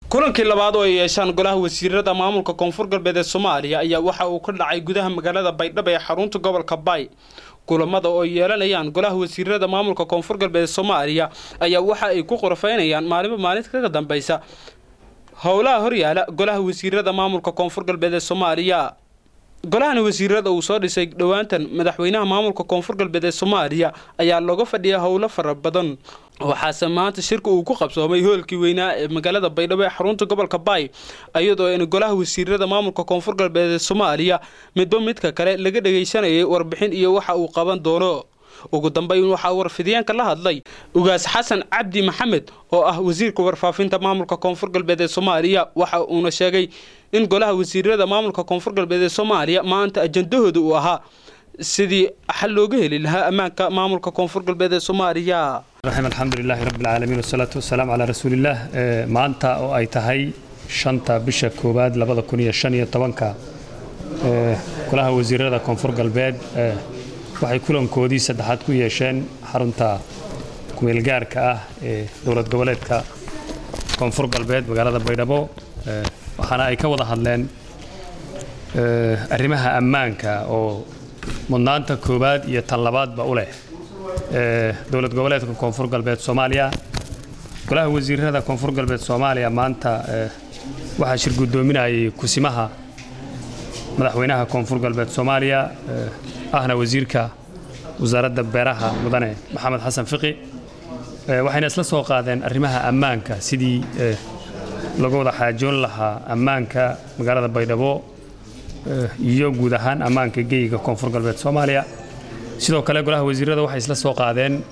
kulankii labaad oo ay yeeshaan golaha wasiirada maamulka koonfur galbeed ee soomaaliya ayaa waxa uu ka dhacay gudaha magaalada baydhabo ee xarunta gobolka bay kulamada oo ay yeelanayaan golaha wasiirada maamulka koonfur galbeed ee soomaaliya ayaa waxa ay ku qorafaynayaan maalinba maalinta kaga dambeysa howlaha horyaala golaha wasiirada maamulka koonfur galbeed ee soomaaliya golahani wasiirada uu soo dhisay dhowaantan madaxweynaha maamulka koonfur galbeed ee soomaaliya ayaa looga fadhiya howlo fara badan waxaase maanta shirka uu ku qabsoomay hoolkii weynaa ee magaalada baydhabo ee xarunta gobolka baay iyadoo in golaha wasiirada maamulka koonfur galbeed ee soomaaliya midba midka kale laga dhagaysanayay warbixin iyo waxa uu qaban doono ugu dambeyn waxaa warfidyaanka la hadlay ugaas xasan cabdi maxamed oo ah wasiirka warfaafinta maamulka koonfur galbeed ee soomaaliya waxa uuna sheegay in golaha wasiirada maamulka koonfur galbeed ee soomaaliya maanta ajandahooda uu ahaa sidii xal looga heli lahaa ammaanka maamulka koonfur galbeed ee soomaaliya raxim alxamdulilaahi rabbi alcaalamiin wasalaatu wasalaamu calaa rasuulillaah maanta oo ay tahay shanta bisha koowaad labada kun iyo shan iyo tobanka golaha wasiirada koonfur galbeed waxay kulankoodii saddexaad ku yeesheen xarunta kumeelgaarka ah ee dowlad goboleedka koonfur galbeed magaalada baydhabo waxaana ay ka wada hadleen arrimaha ammaanka oo mudnaanta koowaad iyo tan labaadba u leh dowlad goboleedka koonfur galbeed soomaaliya golaha wasiirada koonfur galbeed soomaaliya maanta waxaa shir guddoominayay kusimaha madaxweynaha koonfur galbeed soomaaliya ahna wasiirka wasaaradda beeraha mudane maxamed xasan fiqi waxayna isla soo qaadeen arrimaha ammaanka sidii laga wada xaajoon lahaa ammaanka magaalada baydhabo iyo guud ahaan ammaanka geyiga koonfur galbeed soomaaliya sidoo kale golaha wasiirada waxay isla soo qaadeen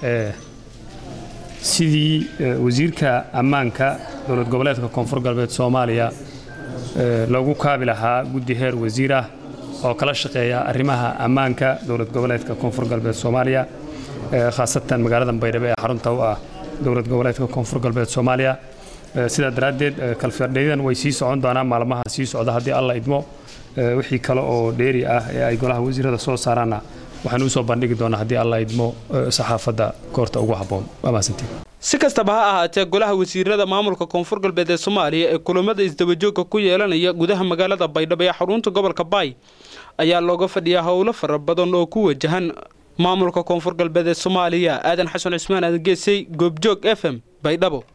sidii wasiirka ammaanka dowlad goboleedka koonfur galbeed soomaaliya loogu kaabi lahaa guddi heer wasiir ah oo kala shaqeeya arrimaha ammaanka dowlad goboleedka koonfur galbeed soomaaliya khaasatan magaalada baydhabo ee xarunta u ah dowlad goboleedka koonfur galbeed soomaaliya sidaa daraaddeed kalfirdheydan way sii socon doonaan maalmaha sii socda haddii alla idmo wixii kale oo dheeri ah ee ay golaha wasiirada soo saaraanna waxaan usoo bandhigi doonaa haddii alla idmo saxaafadda koorta ugu habboon waa mahadsantiin si kastaba ha ahaatee golaha wasiirada maamulka koonfur galbeed ee soomaaliya ee kulamada isdabajooga ku yeelanaya gudaha magaalada baydhabo ee xarunta gobolka baay ayaa looga fadhiyaa howlo fara badan oo ku wajahan maamulka koonfur galbeed ee soomaaliya aadan xasan cismaan aadan geesay goobjoog f m baydhabo